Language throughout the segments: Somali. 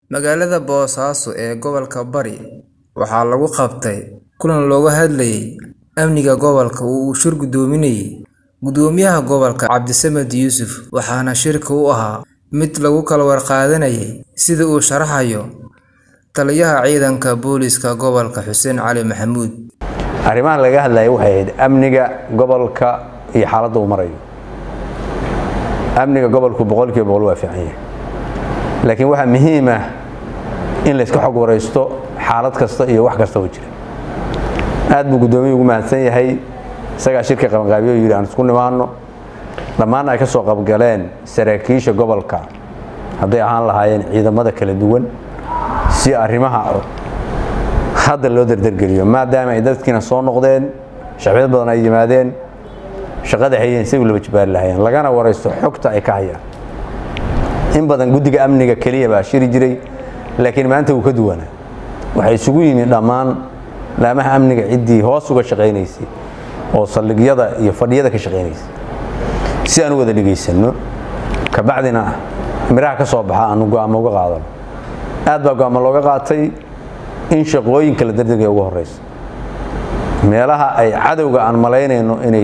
Magaalada Boosaaso ee gobolka Bari waxaa lagu qabtay kulan looga hadlayay amniga gobolka oo uu shir gudoominayay Gudoomiyaha Gobolka Cabdisamed Yuusuf waxaana shirka u ahaa mid lagu kala warqaadanayay sida uu sharaxayo Taliyaha Ciidanka Booliska Gobolka Xuseen Cali Maxamuud. arrimaha laga hadlayay waxay ahayd amniga gobolka iyo xaaladda uu marayo amniga gobolku boqolkiiba boqol waa fiican yahay laakiin waxaa muhiim ah in la iska xog waraysto xaalad kasta iyo wax kasta oo jira aad buu guddoomiyu ugu mahadsan yahay isagaa shirka qabanqaabiyo yidhi aan isku nimaano dhammaan ay ka soo qabgaleen saraakiisha gobolka hadday ahaan lahaayeen ciidamada kala duwan si arrimaha hadda loo dardargeliyo maadaama ay dadkiina soo noqdeen shacbiyad badan ay yimaadeen shaqada hayeen si laba jibaari lahaayeen lagana waraysto xogta ay ka hayaan in badan guddiga amniga keliya baa shiri jiray laakiin maanta wuu ka duwanaa waxay isugu yimid dhammaan laamaha amniga ciddii hoos uga shaqaynaysay oo saldhigyada iyo fadhiyada ka shaqaynaysay si aan u wada dhegaysanno kabacdina miraha ka soo baxa aanu go'aamo uga qaadano aad baa go'aamo looga qaatay in shaqooyinka la dardegaya ugu horeysa meelaha ay cadowga aan malaynayno inay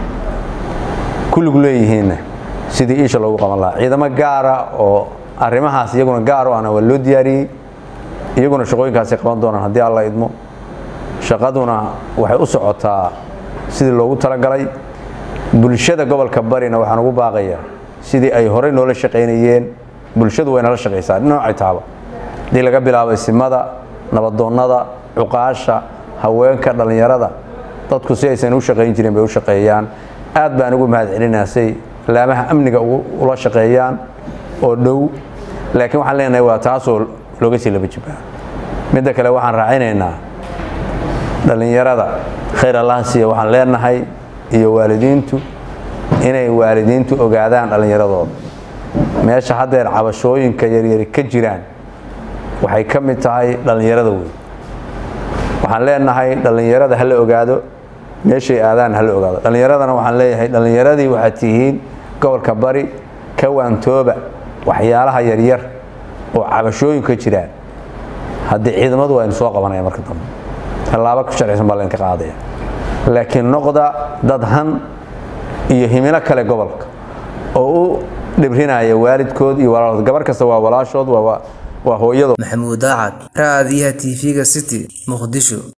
ku lug leeyihiinna sidii iisha loogu qaban lahaa ciidamo gaara oo arrimahaas iyaguna gaar o ana waa loo diyaariyey iyaguna shaqooyinkaasay qaban doonaan haddii alla idmo shaqaduna waxay u socotaa sidii loogu talagalay bulshada gobolka barina waxaan ugu baaqayaa sidii ay horey noola shaqaynayeen bulshadu way nala shaqaysaa dhinacay taaba haddii laga bilaabo isimada nabadoonnada cuqaasha haweenka dhallinyarada dadku si aysan u shaqayn jirin bay u shaqeeyaan aad baan ugu mahad celinayaa say laamaha amniga ula shaqeeyaan oo dhow laakiin waxaan leenahay waa taasoo looga sii laba jibaa midda kale waxaan raacinaynaa dhallinyarada khayr allaha siiya waxaan leenahay iyo waalidiintu inay waalidiintu ogaadaan dhallinyaradooda meesha haddeer cabashooyinka yaryari ka jiraan waxay ka mid tahay dhallinyarada weyn waxaan leenahay dhallinyarada ha la ogaado meeshay aadaan ha la ogaado dhallinyaradana waxaan leeyahay dhallinyaradii waxaad tihiin gobolka bari ka waantooba waxyaalaha yaryar oo cabashooyinka jiraan haddii ciidamadu waa inu soo qabanaya marka dambe tallaabo ku sharcisan baa laydinka qaadaya laakiin noqda dad han iyo himilo kale gobolka oo u dhibrinaya waalidkood iyo walaalood gabar kasta waa walaashood waa hooyado maxamuud daacad raadiyaha tv-ga city muqdisho